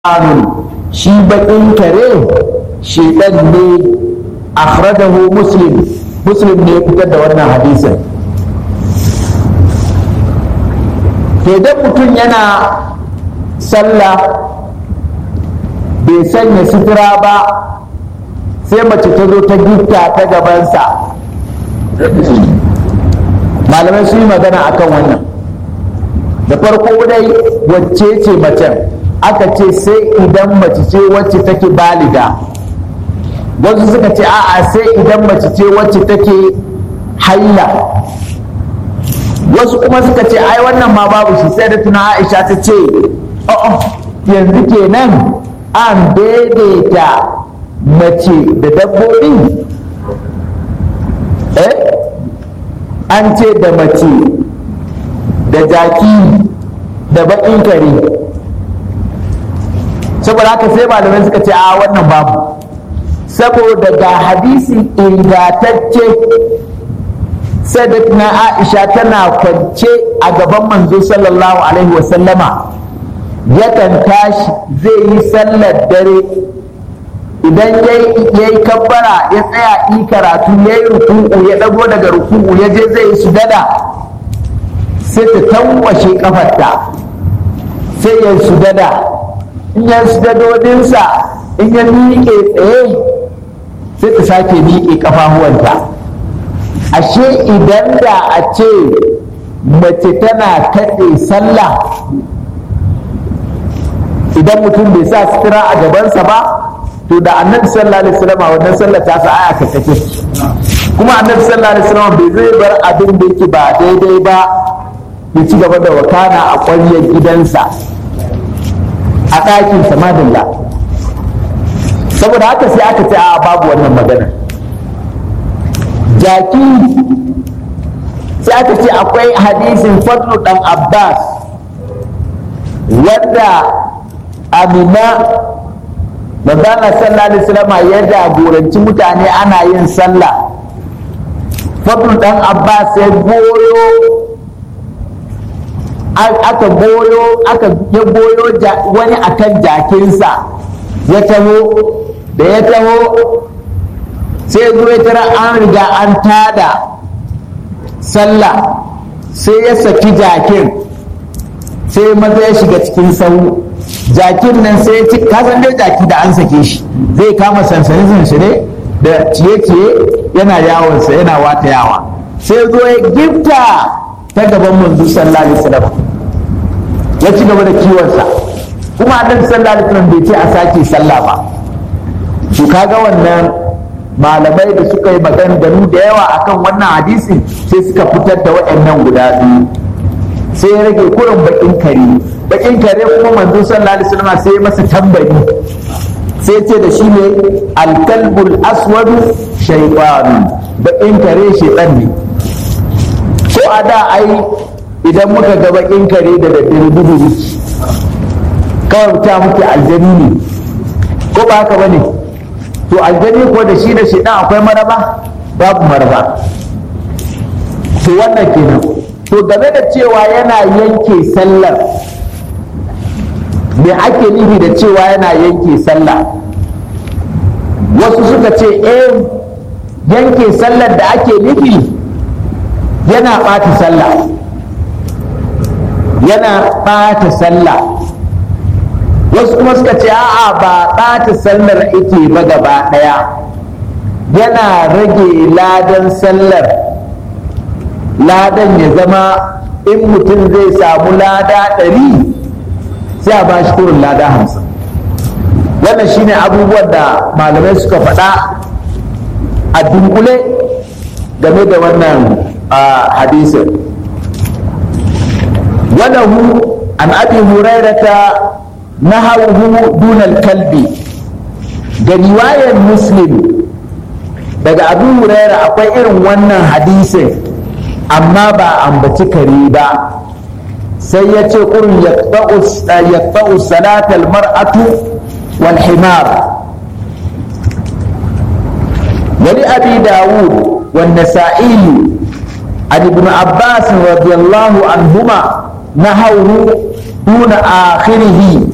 shaytanun shi bakin kare shaytan ne akhrajahu muslim muslim ne ya fitar da wannan hadisin to idan mutum yana sallah bai sanya sutura ba sai mace ta zo ta gifta ta gabansa malamai sun yi magana akan wannan da farko dai wacce ce macen aka ce sai idan mace ce wacce take baliga wasu suka ce a'a sai idan mace ce wacce take haila wasu kuma suka ce ai wannan ma babu shi sai da tuna aisha ta ce oh yanzu kenan an daidaita mace da dabbobi eh an ce da mace da jaki da baƙin kare saboda haka sai malamai suka ce a wannan babu saboda ga hadisi ingantacce na aisha tana kwance a gaban manzo sallallahu alaihi wasallama yakan tashi zai yi sallar dare idan ya yi kabbara ya tsaya yi karatu ya yi ruku'u ya ɗago daga ruku'u ya je zai yi sujada sai ta tankwashe kafarta sai ya sujada in ya sujadodinsa in ya miƙe tsaye sai ta sake miƙe kafafuwanta ashe idan da a ce mace tana kaɗe sallah idan mutum bai sa sutura a gabansa ba to da annabi sallallahu alaihi wasallam wannan sallah ta sa aya ka take kuma annabi sallallahu alaihi wasallam bai zai bar abin da yake ba daidai ba ya ci gaba da wakana a ƙwaryar gidansa a ɗakin samadilla saboda haka sai aka ce a babu wannan magana jaki sai aka ce akwai hadisin fadlu dan abbas wanda amina manzana sallallahu alaihi wasallam ya jagoranci mutane ana yin sallah fadlu dan abbas ya goyo aka goyo aka ya goyo wani akan jakinsa ya taho da ya taho sai zo ya tara an riga an tada sallah sai ya saki jakin sai maza ya shiga cikin sau jakin nan sai ya ci kasan dai jaki da an sake shi zai kama sansani sansane da ciye-ciye yana yawonsa yana wata yawa sai zo ya gifta ta gaban manzo sallallahu alaihi wasallam ya ci gaba da kiwonsa kuma annabi sallallahu alaihi wasallam bai ce a sake sallah ba to kaga wannan malamai da suka yi maganganu da yawa akan wannan hadisin sai suka fitar da waɗannan guda biyu sai ya rage kurin bakin kare bakin kare kuma manzo sallallahu alaihi wasallam sai ya masa tambari sai ce da shi ne alkalbul aswadu shaytanu bakin kare shaytan ne ko a da ai idan muka ga bakin kare da daddare duhu kawai ta muke aljani ne ko ba haka bane to aljani ko da shi da shi dan akwai maraba babu maraba to wannan kenan to game da cewa yana yanke sallar me ake nufi da cewa yana yanke sallah wasu suka ce eh yanke sallar da ake nufi yana ɓata sallah yana ɓata sallah wasu kuma suka ce a'a ba ɓata sallar ake ba gaba ɗaya yana rage ladan sallar ladan ya zama in mutum zai samu lada ɗari sai a ba shi kurin lada hamsin wannan shine abubuwan da malamai suka faɗa a dunkule game da wannan hadisin walahu an abi hurairata nahawuhu dunal kalbi ga riwayar muslim daga abu huraira akwai irin wannan hadisin amma ba ambaci kare ba sai ya ce kurin yaqta'u salatal mar'atu wal himar wali abi dawud wan nasa'i عن ابن عباس رضي الله عنهما نهوه دون آخره